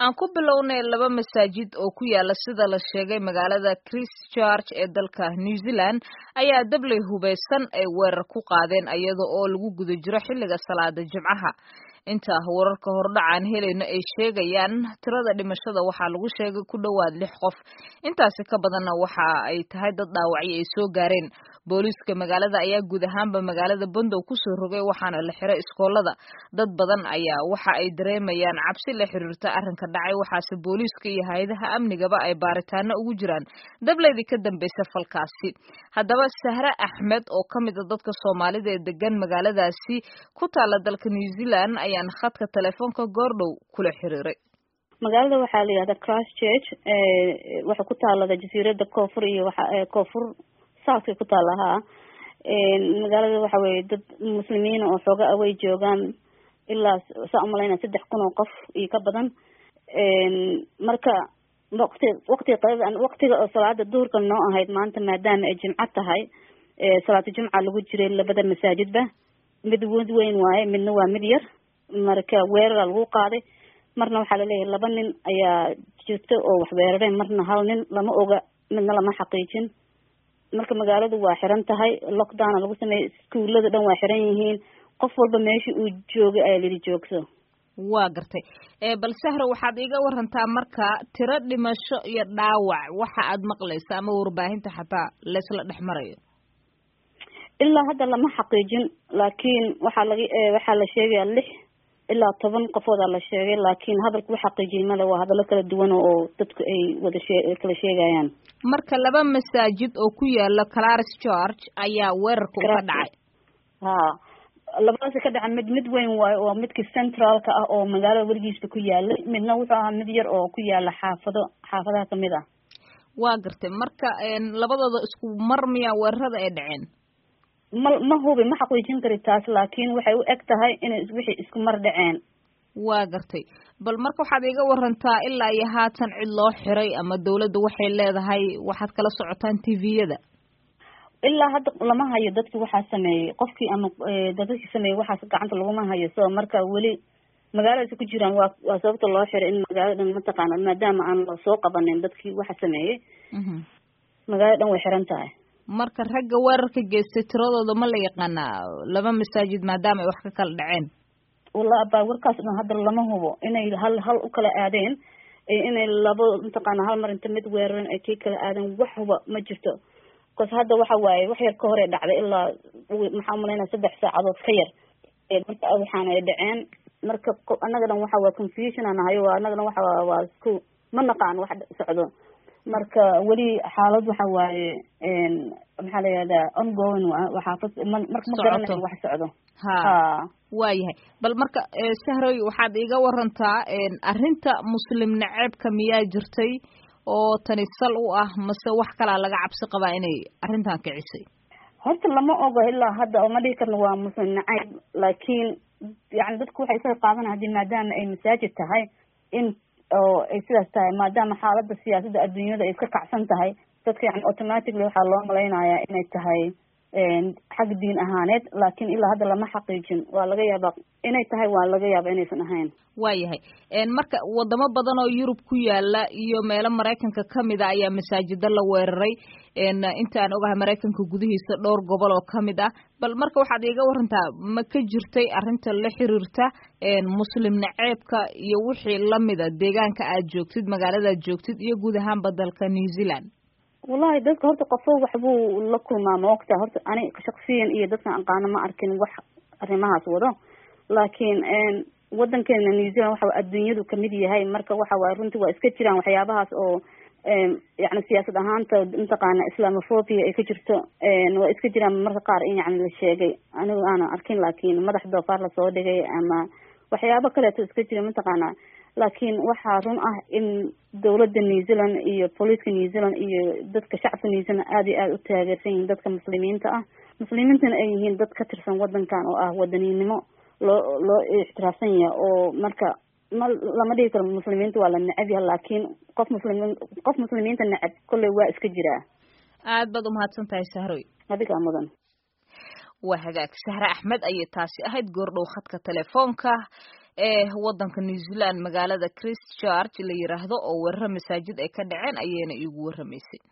aan ku bilownay laba masaajid oo ku yaala sida la sheegay magaalada christchurch ee dalka new zealand ayaa dabley hubeysan ay weerar ku qaadeen iyada oo lagu guda jiro xilliga salaada jimcaha inta wararka hordhacaan helayno ay sheegayaan tirada dhimashada waxaa lagu sheegay ku dhowaad lix qof intaasi ka badanna waxa ay tahay dad dhaawacyo ay soo gaareen booliiska magaalada ayaa guud ahaanba magaalada bandow kusoo rogay waxaana la xiray iskoolada dad badan ayaa waxa ay dareemayaan cabsi la xiriirta arrinka dhacay waxaase booliiska iyo hay-adaha amnigaba ay baaritaano ugu jiraan dableydii ka dambaysa falkaasi haddaba sahre axmed oo ka mid a dadka soomaalida ee degan magaaladaasi ku taala dalka new zealand ayaan khadka telefoonka goordhow kula xiriiray magaalada waxaa la yihahda christchurch waxay ku taalada jasiirada koonfur iyo waxa koonfur southkay ku taala haa magaalada waxa weye dad muslimiina oo xooga away joogaan ilaa saa umalaynaa saddex kun oo qof iyo ka badan marka waqti waqtiga qadada waqtiga oo salaada duhurka noo ahayd maanta maadaama ay jimco tahay salaatu jumca lagu jiray labada masaajidba mid wad weyn waaye midna waa mid yar marka weerara lagu qaaday marna waxaa laleeyahay laba nin ayaa jirta oo wax weerareen marna hal nin lama oga midna lama xaqiijin marka magaaladu waa xiran tahay lockdowna lagu sameeyey iskuulada dhan waa xiran yihiin qof walba meesha uu joogay ayaa lidi joogso waa gartay bal sahra waxaad iga warantaa marka tiro dhimasho iyo dhaawac waxa aad maqlaysa ama warbaahinta xataa laysla dhex marayo ilaa hadda lama xaqiijin laakiin waxaa laga waxaa la sheegayaa lix ilaa toban qofoodaa la sheegay laakiin hadalku u xaqiijiyay male waa hadallo kala duwan oo dadku ay wada shee kala sheegayaan marka laba masaajid oo ku yaala claris george ayaa weerarka uka dhacay ha labadaasi ka dhaca mid mid weyn waayo oo midka centraalka ah oo magaalada weligiisba ku yaalay midna wuxuu ahaa mid yar oo ku yaala xaafado xaafadaha kamid ah waa gartay marka labadooda isku mar miyaa weerarada ay dhaceen ma ma hubi ma xaqiijin kari taas laakiin waxay u eg tahay inay wixii isku mar dhaceen waa gartay bal marka waxaad iga warantaa ilaa iyo haatan cid loo xiray ama dawladda waxay leedahay waxaad kala socotaan tviyada ilaa hadda lama hayo dadki waxaa sameeyey qofkii ama dadkii sameeyey waxaas gacanta laguma hayo so marka weli magaaladaasi ku jiraan waa waa sababta loo xiray in magaalada dhan mataqaana maadaama aan la soo qabanin dadkii waxa sameeyey magaalada dhan way xiran tahay marka ragga weerarka geystay tiradooda ma la yaqaanaa laba masaajid maadaama ay wax ka kala dhaceen walla abaa warkaas dhan hadda lama hubo inay hal hal u kala aadeen inay labo mataqaana hal mar inta mid weeraran ay kii kala aadeen wax huba ma jirto bcause hadda waxa waaye wax yar ka hore dhacday ilaa maxaa umalaynaa saddex saacadood ka yar marka waxaana ay dhaceen marka annaga dhan waxa waa confusion aan nahayo annaga dhan waxa waa isku ma naqaan wax socdo marka weli xaalad waxa waaye maxaa la yihahdaa ongoing wa waxaafad ma marka ma garanayo wax socdo ha waayahay bal marka sahroy waxaad iga warantaa arrinta muslim naceebka miyaa jirtay oo tani sal u ah mase wax kalaa laga cabsi qabaa inay arrintan kicisay horta lama ogo ilaa hadda oo ma dhihi karno waa muslim nacayb laakiin yani dadku waxay isaga qaadanay hadii maadaama ay masaajid tahay in oo ay sidaas tahay maadaama xaalada siyaasadda adduunyada ay iska kacsan tahay dadka yani automatically waxaa loo malaynayaa inay tahay xag diin ahaaneed laakiin ilaa hadda lama xaqiijin waa laga yaabaa inay tahay waa laga yaaba inaysan ahayn waayahay marka wadamo badan oo yurub ku yaala iyo meelo maraykanka kamid a ayaa masaajida la weeraray inta aan ogahay maraykanka gudihiisa dhowr gobol oo kamid ah bal marka waxaad iiga warantaa ma ka jirtay arrinta la xiriirta muslim naceebka iyo wixii lamida deegaanka aad joogtid magaaladaad joogtid iyo guud ahaanba dalka new zealand wallahi dadka horta qofo waxbuu la kulmaa ma ogta horta ani shaksiyan iyo dadkan aqaano ma arkin wax arrimahaas wado laakiin wadankeena new zealand waxa adduunyadu kamid yahay marka waxa waay runtii waa iska jiraan waxyaabahaas oo yani siyaasad ahaanta mataqaana islamophobia ay ka jirto waa iska jiraan marka qaar in yani la sheegay anigu aanan arkin laakiin madax doofaar lasoo dhigay ama waxyaabo kaleeto iska jira mataqaana laakiin waxaa run ah in dawladda new zealand iyo booliiska new zealand iyo dadka shacabka new zealand aada iyo aada u taageersan yihiin dadka muslimiinta ah muslimiintana ay yihiin dad ka tirsan wadankan oo ah wadaninimo loo loo ixtiraafsan yahay oo marka ma lama dhigi karo muslimiinta waa la necab yahay laakiin qof muslimin qof muslimiinta necab kolley waa iska jiraa aad baad umahadsan tahay sahroy adigaa mudan waa hagaag sahre axmed ayay taasi ahayd goordhow khadka telefoonka ee wadanka new zealand magaalada christchurch la yiraahdo oo weeraro masaajid ay ka dhaceen ayayna iigu warramaysay